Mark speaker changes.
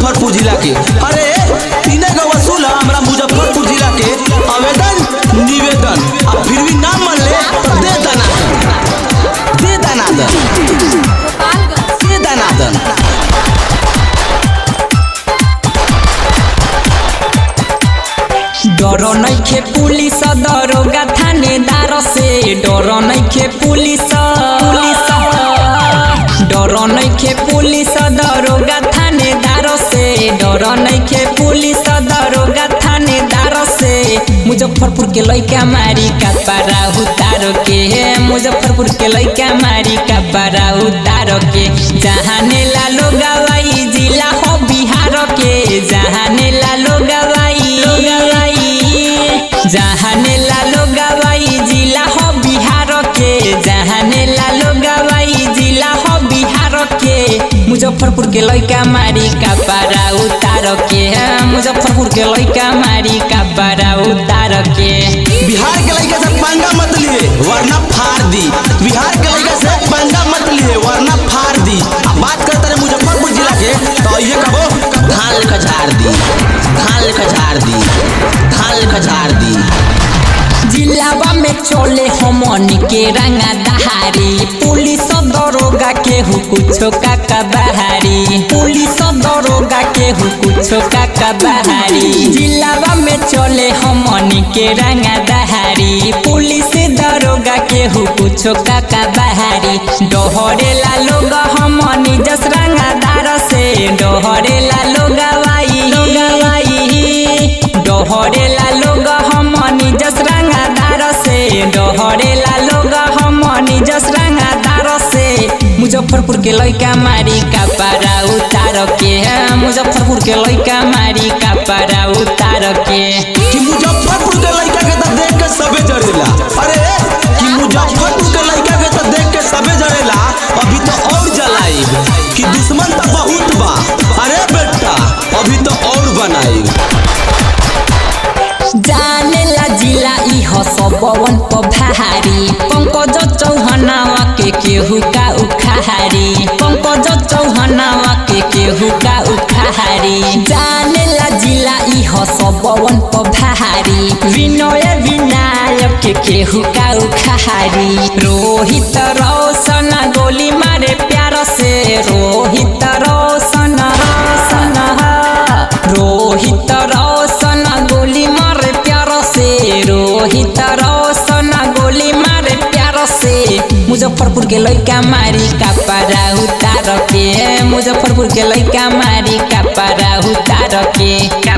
Speaker 1: मुजफ्फरपुर जिला के अरे तीने का वसूल है हमरा मुजफ्फरपुर जिला के आवेदन निवेदन अब फिर भी ना मान ले तो दे दनादन दे दनादन दे दनादन
Speaker 2: डर नइखे पुलिस दरोगा थानेदार से डर नइखे पुलिस पुलिस डर नइखे पुलिस दरोगा थानेदार से डर नइखे पुलिस दरोगा थानेदार से मुजफ्फरपुर के लइका मारी का पारा उतार के मुजफ्फरपुर के लइका मारी का पारा उतार के जहाने ला लोग गवाई जिला हो बिहार के जहाने ला लोग गवाई जहाने लालो गवाई जिला हो बिहार के जहाने लालो गवाई जिला हो बिहार के मुजफ्फरपुर के लइका मारी का पारा उतार के मुजफ्फरपुर के लइका मारी का पारा उतार के
Speaker 1: बिहार के लड़का से पंगा मत लिए वरना फाड़ दी बिहार के लड़का से पंगा मत लिए वरना फाड़ दी अब बात करते रहे मुजफ्फरपुर जिला के तो ये कहो धान लेकर झाड़ दी धान लेकर झाड़ दी धान लेकर झाड़ दी
Speaker 2: जिलावा में चले हमन के रंगा दहारी पुलिस दरोगा के हु कुछो का कबाहारी पुलिस दरोगा के हु कुछो का कबाहारी जिलावा में चले हमन के रंगा दहारी पुलिस दरोगा के हु कुछो का कबाहारी डोहरेला लोग हमनी जस रंगादार से डोहरेला लोग वाई डोहरेला लोग हमनी जस रंगादार से डोहरेला लोग हमनी जस रंगादार से मुजफ्फरपुर के लइका मारी का पारा उतार के मुजफ्फरपुर के लइका मारी का पारा उतार के
Speaker 1: कि मुजफ्फरपुर के लड़का के तो देख के सबे जरेला अरे कि मुजफ्फरपुर के लड़का के तो देख के सबे जरेला अभी तो और जलाइब कि दुश्मन तो बहुत बा अरे बेटा अभी तो और बनाइब
Speaker 2: जाने ला जिला इह सबवन पभारी पंकज चौहनावा के केहू का उखाहारी पंकज चौहनावा के केहू का उखाहारी जाने ला जिला इह सबवन पभारी विनय विनायक के केहू का उखाहारी रोहित रोशन गोली मारे प्यार से रोहित रोशन रोशन रोहित रोशन गोली मारे प्यार से रोहित रोशन गोली मारे प्यार से मुजफ्फरपुर के लइका मारी का पारा उतार के मुजफ्फरपुर के लइका मारी का पारा उतार के